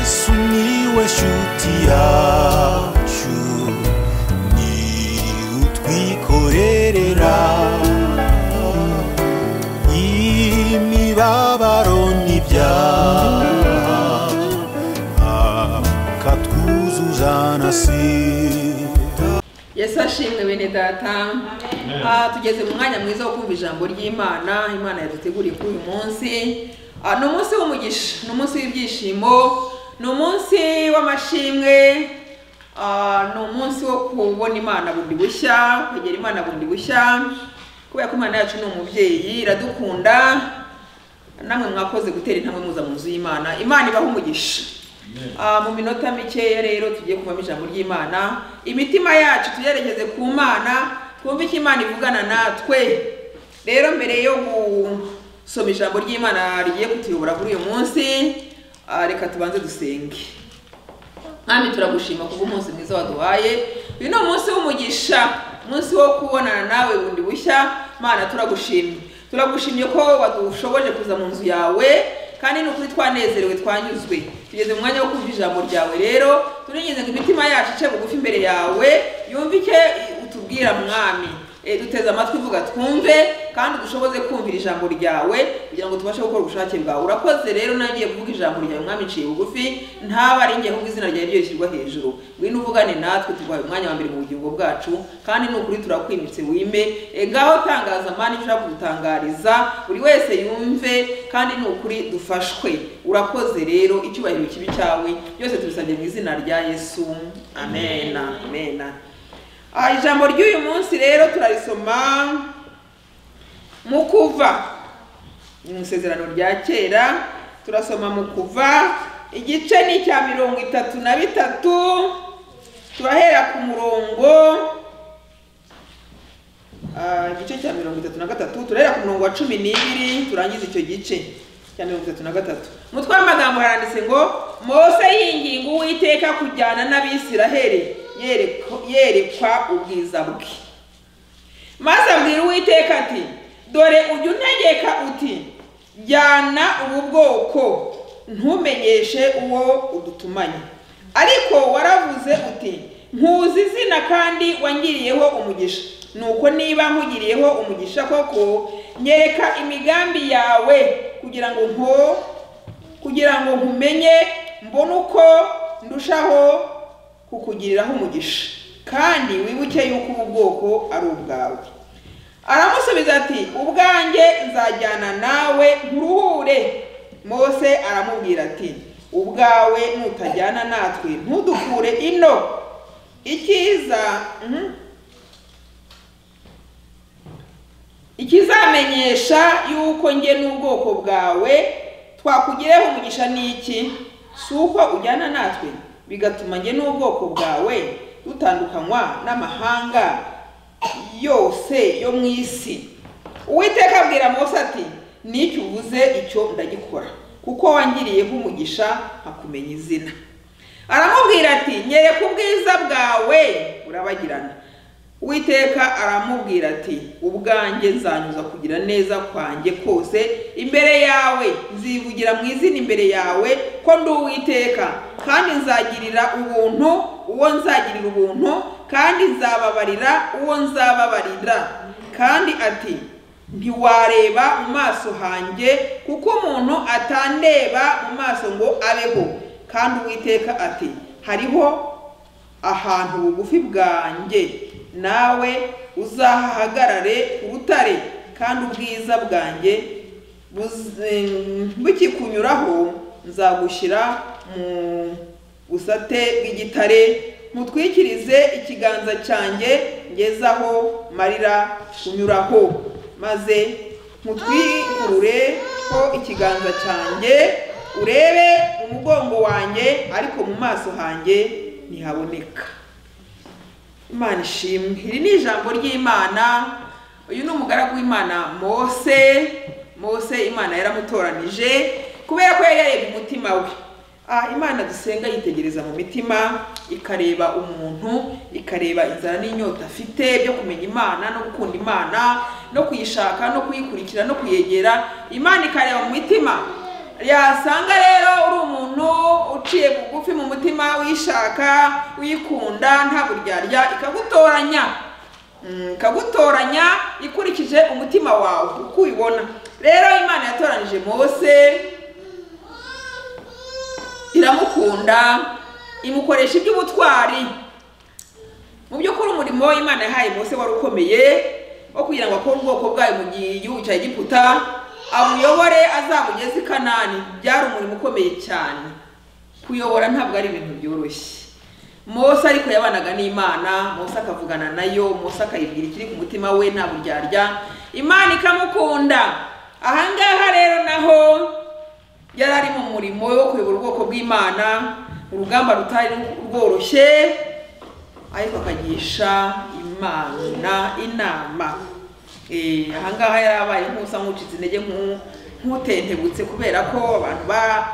Sumiłeś utiaciu Ni utwikorerera Imibabaro n'ibyaha Akatwuzuza na sida yesu ashimwe bene data Ah, tugeze mu mwanya mwiza wo kumva ijambo ry'imana imana yaduteguriye kuri uyu munsi Ah, ni umunsi w'umugisha ni umunsi w'ibyishimo ni umunsi w'amashimwe Ah, ni umunsi wo kubona imana bundi bushya kwegera imana bundi bushya kubera ko imana yacu ni umubyeyi iradukunda namwe mwakoze gutera intambwe muza mu nzu y'imana imana ibaho umugisha Ah, mu minota mikeya rero tugiye kumvamo ijambo ry'imana imitima yacu tuyerekeze ku mana twumve icyo imana ivugana natwe rero mbere yo gusoma ijambo ry'imana rigiye kutuyobora kuri uyu munsi ah, reka tubanze dusenge mwami turagushima kubwo umunsi mwiza waduhaye uyu ni umunsi w'umugisha umunsi wo kubonana nawe bundi bushya mana turagushimye turagushimye ko wadushoboje kuza mu nzu yawe kandi ni ukuri twanezerewe twanyuzwe tugeze mu mwanya wo kumva ijambo ryawe rero turinginze ngo imitima yacu ice bugufi imbere yawe yumve icyo utubwira mwami Eh, duteze amatwi vuga twumve kandi dushoboze kumvira ijambo ryawe kugira ngo tubashe gukora ubushake bwawe urakoze rero nagiye kuvuga ijambo ryawe mwami iciye bugufi ntaba ari njye ahubwo izina ryawe ryo rishyirwa hejuru ngwino uvugane natwe tuguhaye umwanya wa mbere mu bugingo bwacu kandi ni ukuri turakwimitse wime Eh, ngaho tangaza amani icyo ushaka kudutangariza buri wese yumve kandi ni ukuri dufashwe urakoze rero icyubahiro kibi cyawe byose tubisabye mu izina rya yesu amen amen Ah, ijambo ry'uyu munsi rero turarisoma mu kuva mu isezerano rya kera turasoma mu kuva igice ni icya mirongo itatu na bitatu turahera ku murongo ah, igice cya mirongo itatu na gatatu turahera ku murongo wa cumi n'ibiri turangiza icyo gice cya mirongo itatu na gatatu umutwe w'amagambo haranditse ngo mose yinginga uwiteka kujyana n'abisiraheli yereko- yerekwa ubwiza bwe maze abwira uwiteka ati dore ujya untegeka uti jyana ubu bwoko ntumenyeshe uwo udutumanye ariko waravuze uti nkuzi izina kandi wangiriyeho umugisha nuko niba nkugiriyeho umugisha koko nyereka imigambi yawe kugira ngo nko kugira ngo nkumenye mbone uko ndushaho kukugiriraho umugisha kandi wibuke yuko ubu bwoko ari ubwawe aramusubiza ati ubwanjye nzajyana nawe nkuruhure mose aramubwira ati ubwawe nutajyana natwe ntudukure ino icyiza mhm. ikizamenyesha yuko njye n'ubwoko bwawe twakugireho umugisha ni iki si uko ujyana natwe bigatuma njye n'ubwoko bwawe dutandukanywa n'amahanga yose yo mu isi uwiteka abwira mose ati n'icyo uvuze icyo ndagikora kuko wangiriyeho umugisha nkakumenya izina aramubwira ati nyereka ubwiza bwawe burabagirana uwiteka aramubwira ati ubwanjye nzanyuza kugira neza kwanjye kose imbere yawe nzivugira mu izina imbere yawe ko ndi uwiteka kandi nzagirira ubuntu uwo nzagirira ubuntu kandi nzababarira uwo nzababarira kandi ati ntiwareba mu maso hanjye kuko umuntu atandeba mu maso ngo abeho kandi uwiteka ati hariho ahantu bugufi bwanjye nawe uzahahagarare ku rutare kandi ubwiza bwanjye buz- em, bukikunyuraho nzagushyira mu busate bw'igitare mutwikirize ikiganza cyanjye ngezaho marira kunyuraho maze mutwikurureho ikiganza cyanjye urebe umugongo wanjye ariko mu maso hanjye ntihaboneka imana ishimwe iri ni ijambo ry'imana uyu ni umugaragu w'imana mose mose imana yaramutoranije kubera ko yari yareba umutima we Ah, imana dusenga yitegereza mu mitima ikareba umuntu ikareba inzara n'inyota afite byo kumenya imana no gukunda imana no kuyishaka no kuyikurikira no kuyegera imana ikareba mu mitima yasanga rero uri umuntu uciye mu umutima uyishaka uyikunda nta buryarya ikagutoranya Mm, ikagutoranya ikurikije umutima wawe uko uyibona rero imana yatoranije mose iramukunda imukoresha iby'ubutwari mu by'ukuri umurimo imana yahaye mose wari ukomeye wo kugira ngo akore ubwoko bwayo mu gihugu cya egiputa amuyobore azamugeze i kanani byari umurimo ukomeye cyane kuyobora ntabwo ari ibintu byoroshye mose ariko yabanaga n'imana mose akavugana nayo mose akayibwira ikiri ku mutima we nta buryarya imana ikamukunda ahangaha rero naho yari ari mu murimo wo kuyobora ubwoko bw'imana urugamba rutari rworoshye ariko akagisha imana inama Eh, ahangaha yarabaye nkusa nkucitse intege nku- nk'utentebutse kubera ko abantu ba-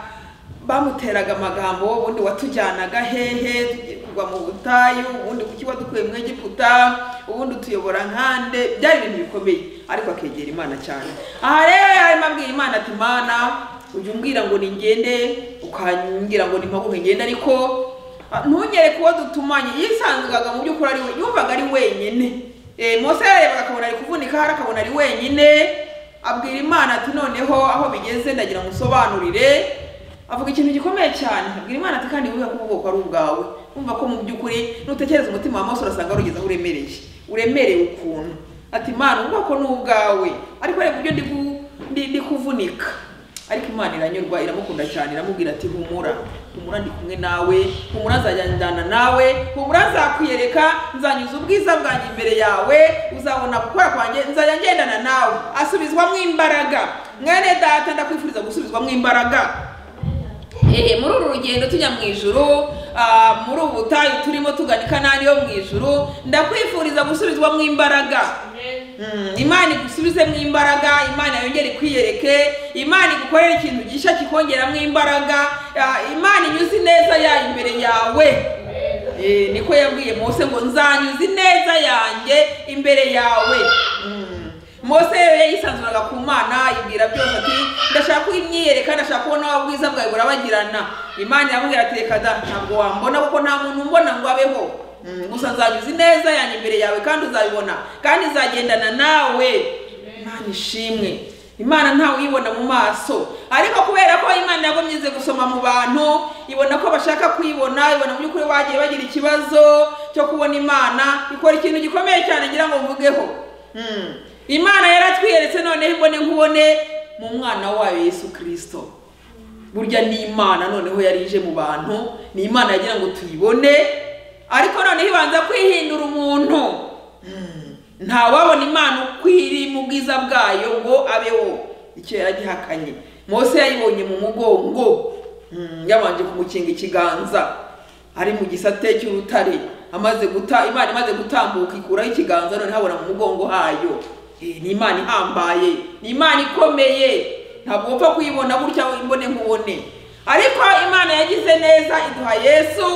bamuteraga amagambo ubundi watujyanaga hehe tugiye kugwa mu butayu ubundi kuki wadukuye mu egiputa ubundi utuyobora nkande byari ibintu bikomeye ariko akegera imana cyane aha rero yarimo abwiye imana ati mana ujya umbwira ngo ningende ukambwira ngo nimpaguhe ngende ariko ah, ntunyereke uwo dutumanye yisanzuraga mu by'ukuri ari we yumvaga ari wenyine Eh, mose yarebaga akabona ari kuvunika hari akabona ari wenyine abwira imana ati noneho aho bigeze ndagira ngo usobanurire avuga ikintu gikomeye cyane abwira imana ati kandi wibuke ko ubwoko ari ubwawe wumva ko mu by'ukuri nutekereza umutima wa mose urasanga warugeze aho uremereye uremereye ukuntu ati imana ubwoko ni ubwawe ariko reba uburyo ndi ku- ndi- ndi kuvunika ariko imana iranyurwa iramukunda cyane iramubwira ati humura humura ndi kumwe nawe humura nzajyana nawe humura nzakwiyereka nzanyuza ubwiza bwanjye imbere yawe uzabona gukora kwanjye nzajya ngendana nawe asubizwamo imbaraga mwene data ndakwifuriza gusubizwamo imbaraga Ehe, muri uru rugendo tujya mu ijuru ah, muri ubu butayu turimo tugana i kanani yo mu ijuru ndakwifuriza gusubizwamo imbaraga Mm, imana igusubizemo imbaraga imana yongere ikwiyereke imana igukorere ikintu gishya kikongeramo imbaraga ah, imana inyuze ineza yayo imbere yawe Eh, niko yabwiye mose ngo nzanyuza ineza yanjye imbere yawe Mm. mose rero yisanzuraga ku mana ibwira byose ati ndashaka ko imyiyereka ndashaka kubona wa bwiza bwawe burabagirana imana iramubwira ati reka da ntabwo wambona kuko nta muntu umbona ngo abeho Mm, gusa nzanyuza ineza yanjye imbere yawe kandi uzabibona kandi nzagendana nawe imana ishimwe imana ntawe uyibona mu maso ariko kubera ko imana yagomye ize gusoma mu bantu ibona ko bashaka kwibona ibona mu by'ukuri bagiye bagira ikibazo cyo kubona imana ikora ikintu gikomeye cyane ngira ngo mvugeho Mm. imana yaratwiyeretse noneho imbone nkubone mu mwana wayo yesu kirisito burya ni imana noneho yari ije mu bantu ni imana yagira ngo tuyibone ariko noneho ibanza kwihindura umuntu Hmm. ntawabona imana uko iri mu bwiza bwayo ngo abeho icyo yaragihakanye mose yayibonye mu mugongo Hmm, yabanje kumukinga ikiganza ari mu gisate cy'urutare amaze guta imana imaze gutambuka ikuraho ikiganza noneho abona mu mugongo hayo Eh, ni imana ihambaye ni imana ikomeye ntabwo upfa kuyibona gutya imbone nkubone ariko imana yagize neza iduha yesu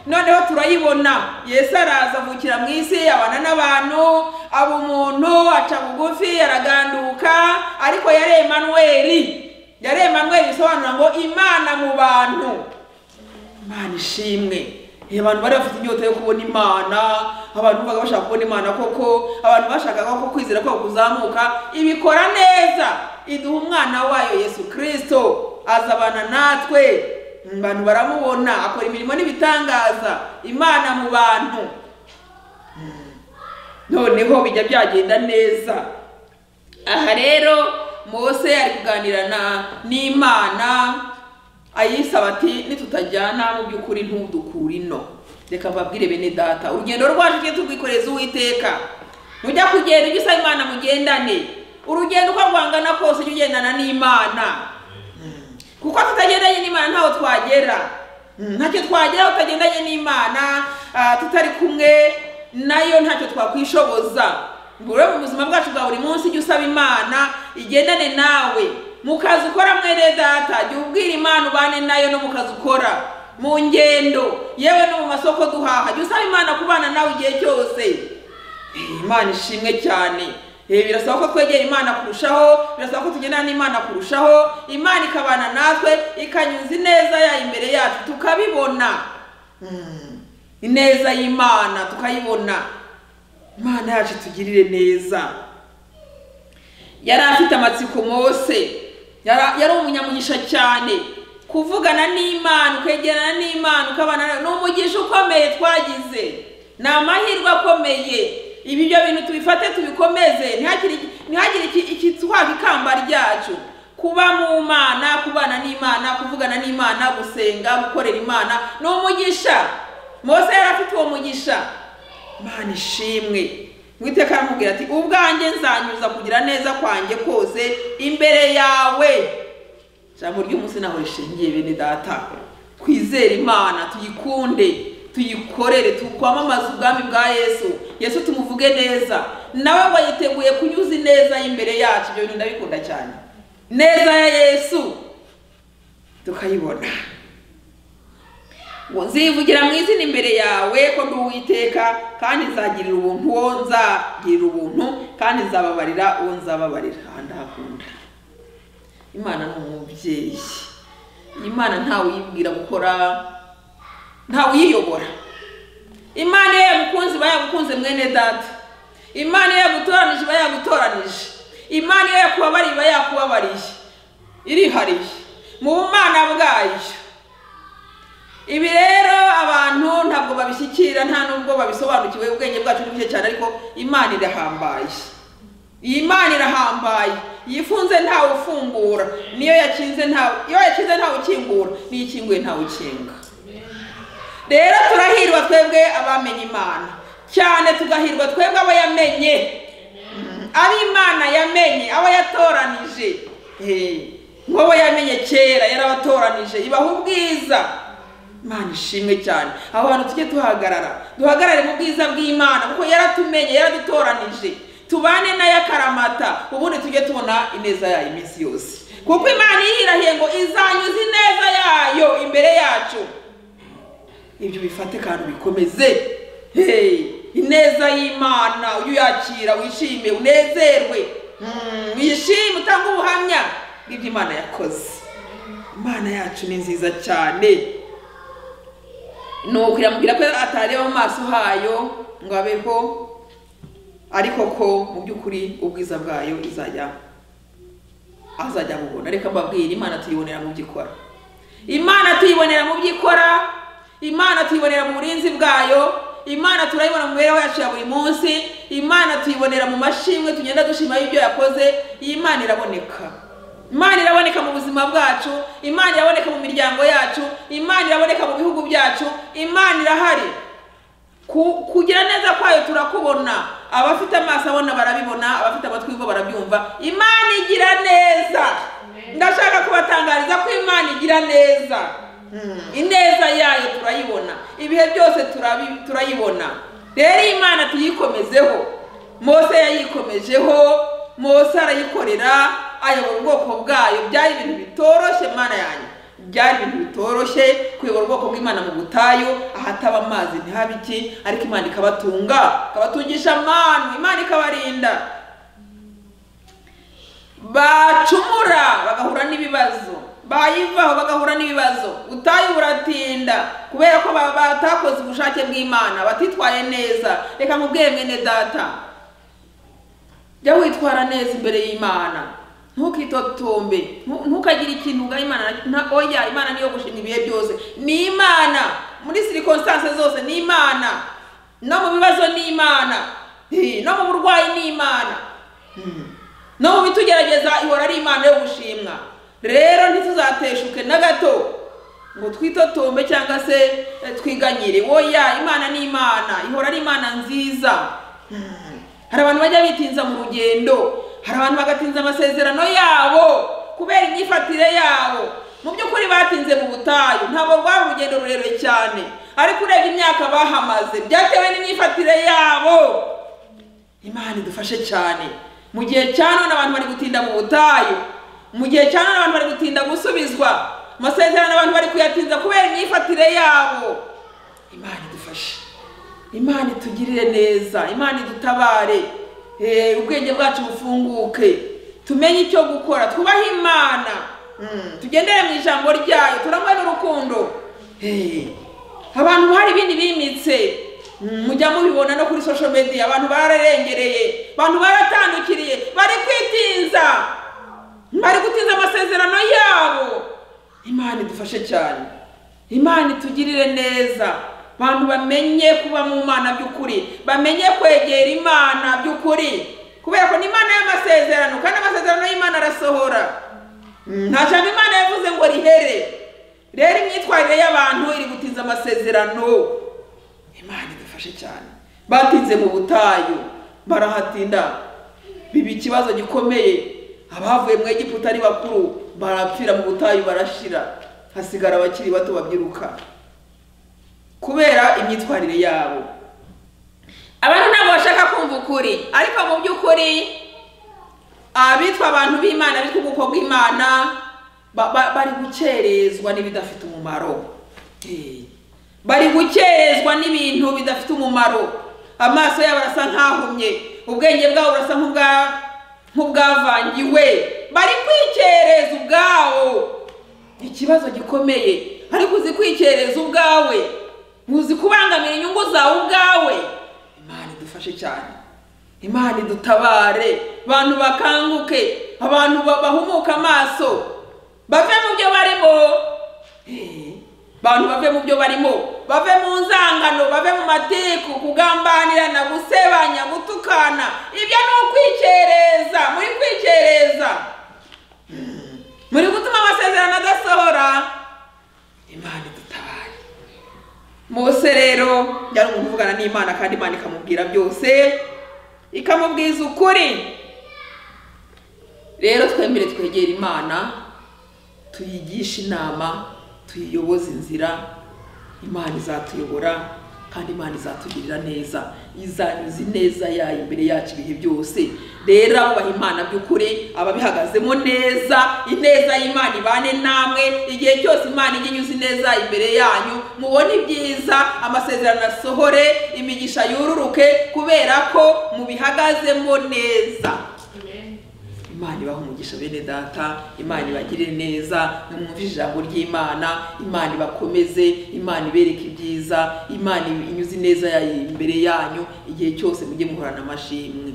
noneho turayibona yesu araza avukira mu isi abana n'abantu aba umuntu aca bugufi araganduka ariko yari emanuweli yari emanuweli bisobanura ngo imana mu bantu imana ishimwe Eh, abantu bari bafite inyota yo kubona imana abantu baga bashaka kubona imana koko abantu bashakaga ko kwizera kwabo kuzamuka ibikora neza iduha umwana wayo yesu kirisito azabana natwe Mm, abantu baramubona akora imirimo n'ibitangaza imana mu bantu Mm. noneho bijya byagenda neza aha rero mose ari kuganira na n'imana ayisaba ati nitutajyana mu by'ukuri ntudukure ino reka mbabwire bene data urugendo rwacu tujye turwikoreza uwiteka nujya kugenda ujye usaba imana mugendane urugendo uko rwangana kose ujye ugendana n'imana kuko tutagendanye n'imana ntaho twagera ntacyo twageraho tutagendanye n'imana ah, tutari kumwe nayo ntacyo twakwishoboza ngo rero mu buzima bwacu bwa buri munsi ujye usaba imana igendane nawe mu kazi ukora mwene data jya ubwira imana ubane nayo no mu kazi ukora mu ngendo yewe no mu masoko duhaha jya usaba imana kubana nawe igihe cyose imana ishimwe cyane Eh, birasaba ko twegera imana kurushaho birasaba ko tugendana n'imana kurushaho imana ikabana natwe ikanyuza ineza yayo imbere yacu tukabibona Mm. ineza y'imana tukayibona imana yacu tugirire neza yari afite amatsiko mose yari yari umunyamugisha cyane kuvugana n'imana ukwegerana n'imana ukabana nayo ni umugisha ukomeye twagize ni amahirwe akomeye ibi byo bintu tubifate tubikomeze ntihagire ntihagire iki- ikitwaka ikamba ryacu kuba mu mana kubana n'imana kuvugana n'imana gusenga gukorera imana ni umugisha mose yari afite uwo mugisha Imana ishimwe mwiteka aramubwira ati ubwanjye nzanyuza kugira neza kwanjye kose imbere yawe ijambo ry'umunsi naho rishingiye bene data twizere imana tuyikunde tuyikorere tukwamamaze ubwami bwa yesu yesu tumuvuge neza nawe wayiteguye kunyuza ineza y'imbere yacu ibyo bintu ndabikunda cyane neza ya yesu tukayibona ngo nzivugira mu izina imbere yawe ko ndi uwiteka kandi nzagirira ubuntu uwo nzagirira ubuntu kandi nzababarira uwo nzababarira aha ndahakunda imana ni umubyeyi imana ntawe uyibwira gukora ntawe uyiyobora imana iyo yagukunze iba yagukunze mwene data imana iyo yagutoranije iba yagutoranije imana iyo yakubabariye iba yakubabariye irihariye mu bumana bwayo ibi rero abantu ntabwo babishyikira nta nubwo babisobanukiwe ubwenge bwacu ni buke cyane ariko imana irahambaye iyi mana irahambaye yifunze ntawe ufungura niyo yakinze ntawe iyo yakinze ntawe ukingura niyo ikinguye ntawe ukinga rero turahirwa twebwe abamenye imana cyane tugahirwa twebwe abo yamenye abo imana yamenye abo yatoranije Eh, nk'abo yamenye kera yarabatoranije ibaha ubwiza imana ishimwe cyane aho hantu tujye tuhagarara duhagarare mu bwiza bw'imana kuko yaratumenye yaradutoranije tubane nayo akaramata ubundi tujye tubona ineza yayo iminsi yose kuko imana yirahiye ngo izanyuza ineza yayo imbere yacu ibyo bifate kandi bikomeze ineza y'imana ujye uyakira wishime unezerwe Mm, wishime utange ubuhamya bw'ibyo imana yakoze imana yacu ni nziza cyane nuko iramubwira ko atareba mu maso hayo ngo abeho ariko ko mu by'ukuri ubwiza bwayo izajya azajya bubona reka mbabwire imana tuyibonera mu byo ikora imana tuyibonera mu byo ikora imana tuyibonera mu burinzi bwayo imana turayibona mu mibereho yacu ya buri munsi imana tuyibonera mu mashimwe tugenda dushimaho ibyo yakoze iyi Imana iraboneka imana iraboneka mu buzima bwacu imana iraboneka mu miryango yacu imana iraboneka mu bihugu byacu imana irahari Ku- kugira neza kwayo turakubona abafite amaso abona barabibona abafite amatwi yumva barabyumva imana igira neza ndashaka kubatangariza ko imana igira neza ineza yayo turayibona ibihe byose turabi- turayibona rero iyi imana tuyikomezeho mose yayikomejeho mose arayikorera ayobora ubwoko bwayo byari ibintu bitoroshye mana yanyu byari ibintu bitoroshye kuyobora ubwoko bw'imana mu butayu ahataba amazi ntihabe iki ariko imana ikabatunga ikabatungisha amanu imana ikabarinda bacumura bagahura n'ibibazo bayivaho bagahura n'ibibazo butayu buratinda kubera ko ba- batakoze ubushake bw'imana batitwaye neza reka mubwire mwene data jya witwara neza imbere y'imana ntukitotombe ntu- ntukagire ikintu ugaha imana na oya imana niyo gushinga ibihe byose ni imana muri sirikonsitanse zose ni imana no mu bibazo ni imana Eh, no mu burwayi ni imana Mm. no mu bitugerageza ihora ari imana yo gushimwa rero ntituzateshuke na gato ngo twitotombe cyangwa se eh, twiganyire oya imana ni imana ihora ari imana nziza hari abantu bajya bitinza mu rugendo hari abantu bagatinza amasezerano yabo kubera imyifatire yabo mu by'ukuri batinze mu butayu ntabwo rwari urugendo rurerure cyane ariko urebye imyaka bahamaze byatewe n'imyifatire yabo imana idufashe cyane mu gihe cya none abantu bari gutinda mu butayu mu gihe cya none abantu bari gutinda gusubizwa amasezerano abantu bari kuyatinza kubera imyifatire yabo imana idufashe imana itugirire neza imana idutabare Eh, ubwenge bwacu bufunguke tumenye icyo gukora twubahe imana Mm, tugendere mu ijambo ryayo turangwe n'urukundo Eh, abantu hari ibindi bimitse mujya mubibona no kuri social media abantu bararengereye abantu baratandukiriye bari kwitinza bari gutinza amasezerano yabo imana idufashe cyane imana itugirire neza abantu bamenye kuba mu mana by'ukuri bamenye kwegera imana by'ukuri kubera ko ni imana y'amasezerano kandi amasezerano y'imana arasohora nta jambo imana yavuze ngo rihere rero imyitwarire y'abantu iri gutinza amasezerano imana idufashe cyane batinze mu butayu barahatinda biba ikibazo gikomeye abavuye mu egiputa ari bakuru barapfira mu butayu barashira hasigara abakiri bato babyiruka kubera imyitwarire yabo abantu ntabwo bashaka kumva ukuri ariko mu by'ukuri abitwa abantu b'imana bitwa ubwoko bw'imana ba- ba- bari gukerezwa n'ibidafite umumaro Eh, bari gukerezwa n'ibintu bidafite umumaro amaso yabo arasa nk'ahumye ubwenge bwabo burasa nk'ubwa- nk'ubwavangiwe bari kwikereza ubwabo ikibazo gikomeye ariko uzi kwikereza ubwawe uzi kubangamira inyungu zawe ubwawe imana idufashe cyane imana idutabare abantu bakanguke abantu ba- bahumuke amaso bave mu byo barimo Eh, abantu bave mu byo barimo bave mu nzangano bave mu matiku kugambanirana gusebanya gutukana ibyo ni ukwikereza muri kwikereza muri gutuma amasezerano adasohora imana idutabare mose rero yari umuntu uvugana n'imana kandi imana ikamubwira byose ikamubwiza ukuri rero twemere twegera imana tuyigishe inama tuyiyoboze inzira imana izatuyobora kandi imana izatugirira neza izanyuza ineza yayo imbere yacu ibihe byose rero abubaha imana by'ukuri ababihagazemo neza ineza y'imana ibane namwe igihe cyose imana ijya inyuza ineza imbere yanyu mubone ibyiza amasezerano asohore imigisha yururuke kubera ko mubihagazemo neza imana ibaha umugisha bene data imana ibagirire neza nimwumve ijambo ry'imana imana ibakomeze imana ibereke ibyiza imana inyuze ineza yayo imbere yanyu igihe cyose mujye muhorana amashimwe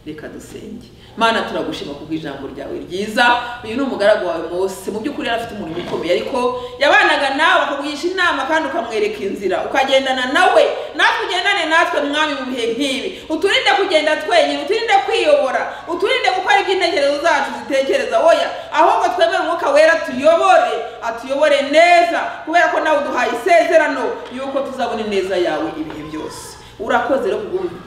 reka dusenge mana turagushima kubwo ijambo ryawe ryiza uyu ni umugaragu wawe mose mu by'ukuri yari afite umurimo ukomeye ariko yabanaga nawe akagugisha inama kandi ukamwereka inzira ukagendana nawe natwe ugendane natwe mwami mu bihe nk'ibi uturinde kugenda twenyine uturinde kwiyobora uturinde gukora ibyo intekerezo zacu zitekereza oya ahubwo twemere umwuka wera tuyobore atuyobore neza kubera ko nawe uduhaye isezerano yuko tuzabona ineza yawe ibihe byose urakoze rero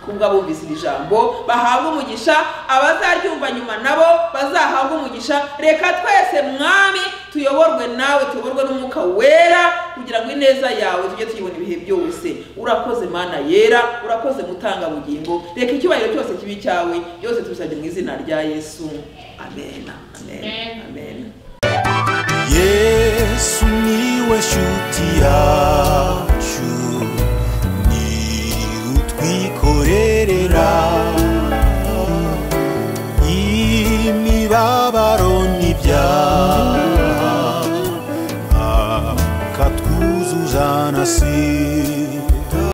kubwa bumvise iri jambo bahabwa umugisha abazaryumva nyuma nabo bazahabwa umugisha reka twese mwami tuyoborwe nawe tuyoborwe n'umwuka wera kugira ngo ineza yawe tujye tuyibona ibihe byose urakoze mana yera urakoze mutanga bugingo reka icyubahiro cyose kibe icyawe byose tubisabye mu izina rya yesu amen amen amen yesu niwe shuti yawe